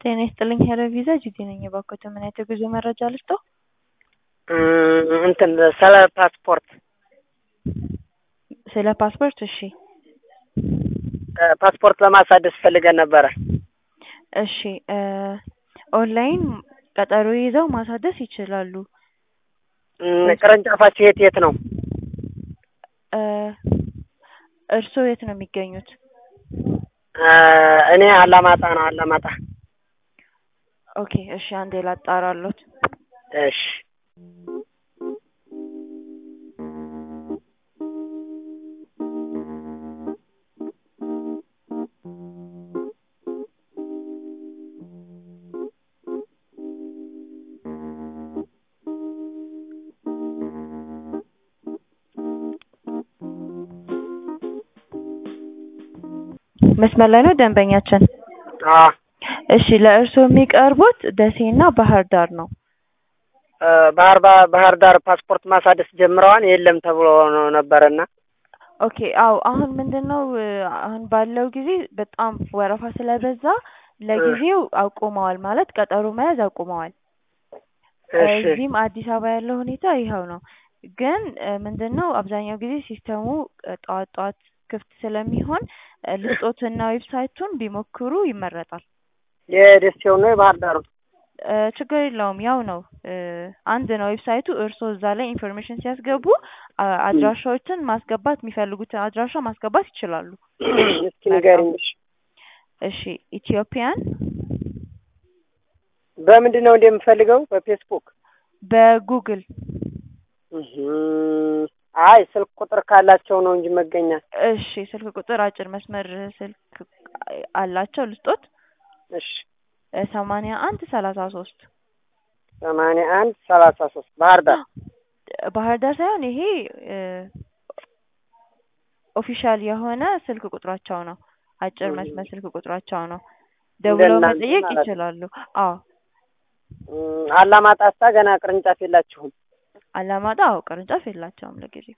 ጤና ይስጥልኝ ሄሎ ቪዛ ጂጂ ነኝ። እባክዎት ምን አይነት የጉዞ መረጃ ልስጥዎ? እንትን ስለ ፓስፖርት ስለ ፓስፖርት እሺ ፓስፖርት ለማሳደስ ፈልገን ነበረ። እሺ ኦንላይን ቀጠሮ ይዘው ማሳደስ ይችላሉ። ቅርንጫፋችሁ የት የት ነው? እርስዎ የት ነው የሚገኙት? እኔ አላማጣ ነው አላማጣ። ኦኬ እሺ አንዴ ላጣራሎት። እሺ መስመር ላይ ነው ደንበኛችን? አዎ እሺ ለእርስዎ የሚቀርቡት ደሴና ባህር ዳር ነው። ባህር ባህር ዳር ፓስፖርት ማሳደስ ጀምረዋል የለም ተብሎ ነው ነበረና ኦኬ አዎ አሁን ምንድን ነው አሁን ባለው ጊዜ በጣም ወረፋ ስለበዛ ለጊዜው አቁመዋል ማለት ቀጠሮ መያዝ አቁመዋል። እዚህም አዲስ አበባ ያለው ሁኔታ ይኸው ነው። ግን ምንድን ነው አብዛኛው ጊዜ ሲስተሙ ጠዋት ጠዋት ክፍት ስለሚሆን ልስጦትና ዌብሳይቱን ቢሞክሩ ይመረጣል። የደሴው ነው የባህር ዳሩ? ችግር የለውም ያው ነው አንድ ነው ዌብሳይቱ። እርስዎ እዛ ላይ ኢንፎርሜሽን ሲያስገቡ አድራሻዎችን ማስገባት የሚፈልጉትን አድራሻ ማስገባት ይችላሉ። እስኪ ንገሪኝ። እሺ ኢትዮጵያን በምንድን ነው እንደምፈልገው? በፌስቡክ በጉግል አይ ስልክ ቁጥር ካላቸው ነው እንጂ መገኛ። እሺ ስልክ ቁጥር አጭር መስመር ስልክ አላቸው ልስጦት? እሺ ሰማንያ አንድ ሰላሳ ሶስት ሰማንያ አንድ ሰላሳ ሶስት ባህር ዳር ባህር ዳር ሳይሆን ይሄ ኦፊሻል የሆነ ስልክ ቁጥራቸው ነው። አጭር መስመር ስልክ ቁጥራቸው ነው። ደውለው መጠየቅ ይችላሉ። አዎ አላማጣሳ ገና ቅርንጫፍ የላችሁም? አላማጣ አዎ ቅርንጫፍ የላቸውም ለጊዜው።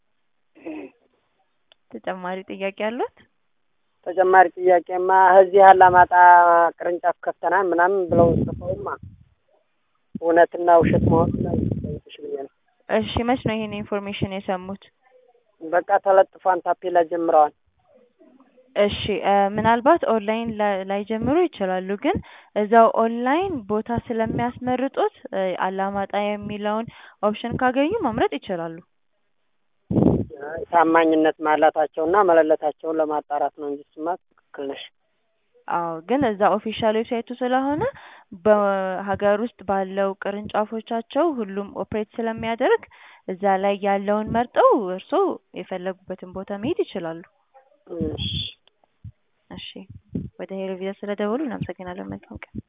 ተጨማሪ ጥያቄ አሉት? ተጨማሪ ጥያቄማ እዚህ አላማጣ ቅርንጫፍ ከፍተናል ምናምን ብለው ጽፈውማ እውነትና ውሸት መሆኑን ላይሽ ብዬ ነው። እሺ መች ነው ይሄን ኢንፎርሜሽን የሰሙት? በቃ ተለጥፏን ታፔላ ጀምረዋል። እሺ ምናልባት ኦንላይን ላይጀምሩ ይችላሉ። ግን እዛው ኦንላይን ቦታ ስለሚያስመርጡት አላማጣ የሚለውን ኦፕሽን ካገኙ መምረጥ ይችላሉ። ታማኝነት ማላታቸውና መለለታቸውን ለማጣራት ነው እንጂ እሱማ ትክክል ነሽ። አዎ ግን እዛ ኦፊሻል ዌብሳይቱ ስለሆነ በሀገር ውስጥ ባለው ቅርንጫፎቻቸው ሁሉም ኦፕሬት ስለሚያደርግ እዛ ላይ ያለውን መርጠው እርስዎ የፈለጉበትን ቦታ መሄድ ይችላሉ። እሺ እሺ ወደ ሄሎ ቪዛ ስለደወሉ እናመሰግናለን። መልካም ቀን።